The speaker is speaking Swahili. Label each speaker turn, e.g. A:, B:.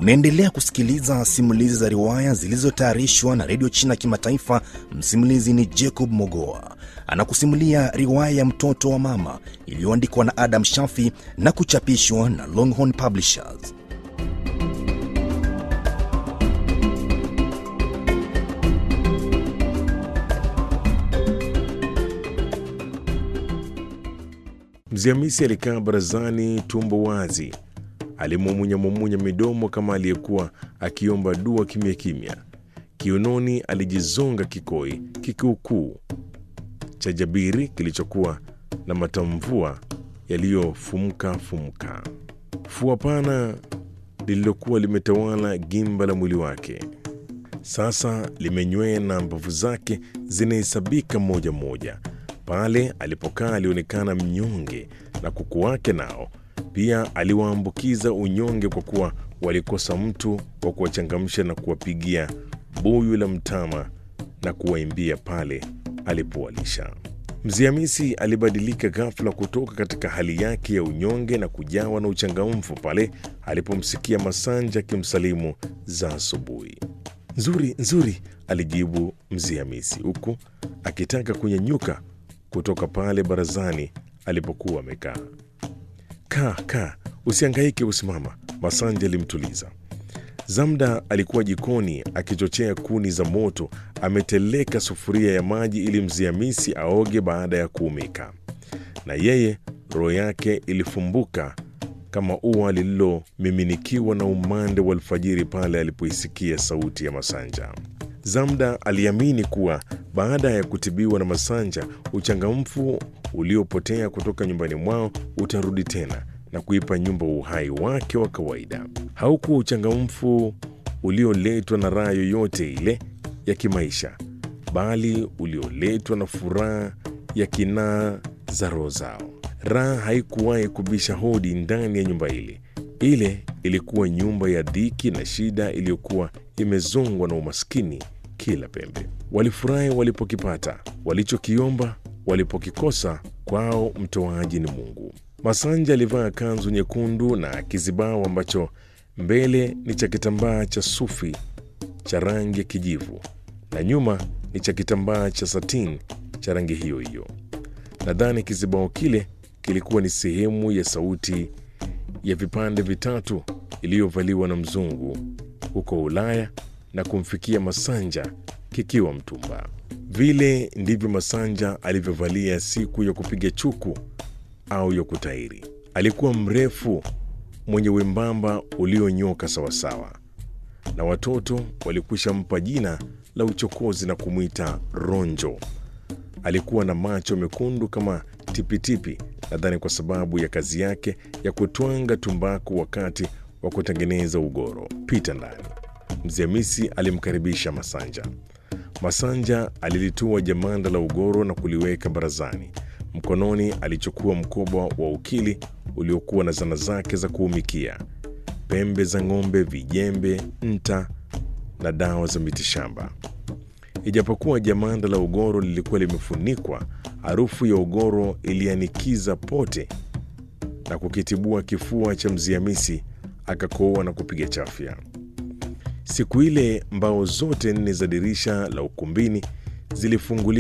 A: Unaendelea kusikiliza simulizi za riwaya zilizotayarishwa na redio China Kimataifa. Msimulizi ni Jacob Mogoa, anakusimulia riwaya ya mtoto wa mama iliyoandikwa na Adam Shafi na kuchapishwa na Longhorn Publishers.
B: Mzee Hamisi alikaa barazani, tumbo wazi, alimumunya-mumunya midomo kama aliyekuwa akiomba dua kimya kimya. Kiunoni alijizonga kikoi kikiukuu cha jabiri kilichokuwa na matamvua yaliyofumuka fumuka, fua pana lililokuwa limetawala gimba la mwili wake sasa limenywea na mbavu zake zinahesabika moja moja. Pale alipokaa alionekana mnyonge, na kuku wake nao pia aliwaambukiza unyonge, kwa kuwa walikosa mtu wa kuwachangamsha na kuwapigia buyu la mtama na kuwaimbia pale alipowalisha. Mzee Hamisi alibadilika ghafla kutoka katika hali yake ya unyonge na kujawa na uchangamfu pale alipomsikia Masanja akimsalimu za asubuhi. Nzuri, nzuri, alijibu Mzee Hamisi huku akitaka kunyanyuka kutoka pale barazani alipokuwa amekaa. Kaa, kaa, usiangaike, usimama, Masanja alimtuliza. Zamda alikuwa jikoni akichochea kuni za moto, ameteleka sufuria ya maji ili Mzee Hamisi aoge baada ya kuumika, na yeye roho yake ilifumbuka kama ua lililomiminikiwa na umande wa alfajiri pale alipoisikia sauti ya Masanja. Zamda aliamini kuwa baada ya kutibiwa na Masanja, uchangamfu uliopotea kutoka nyumbani mwao utarudi tena na kuipa nyumba uhai wake wa kawaida. Haukuwa uchangamfu ulioletwa na raha yoyote ile ya kimaisha, bali ulioletwa na furaha ya kinaa za roho zao. Raha haikuwahi kubisha hodi ndani ya nyumba ile. Ile ilikuwa nyumba ya dhiki na shida iliyokuwa imezongwa na umaskini kila pembe. Walifurahi walipokipata, walichokiomba walipokikosa, kwao mtoaji ni Mungu. Masanja alivaa kanzu nyekundu na kizibao ambacho mbele ni cha kitambaa cha sufi cha rangi ya kijivu na nyuma ni cha kitambaa cha satin cha rangi hiyo hiyo. Nadhani kizibao kile kilikuwa ni sehemu ya sauti ya vipande vitatu iliyovaliwa na mzungu huko Ulaya na kumfikia Masanja kikiwa mtumba. Vile ndivyo Masanja alivyovalia siku ya kupiga chuku au ya kutairi. Alikuwa mrefu, mwenye wembamba ulionyoka sawasawa, na watoto walikwisha mpa jina la uchokozi na kumwita Ronjo. Alikuwa na macho mekundu kama tipitipi, nadhani kwa sababu ya kazi yake ya kutwanga tumbaku wakati wa kutengeneza ugoro. Pita ndani. Mzee Hamisi alimkaribisha Masanja. Masanja alilitua jamanda la ugoro na kuliweka barazani. Mkononi alichukua mkoba wa ukili uliokuwa na zana zake za kuumikia, pembe za ng'ombe, vijembe, nta na dawa za mitishamba. Ijapokuwa jamanda la ugoro lilikuwa limefunikwa, harufu ya ugoro ilianikiza pote na kukitibua kifua cha Mzee Hamisi, akakoa na kupiga chafya. Siku ile mbao zote nne za dirisha la ukumbini zilifunguliwa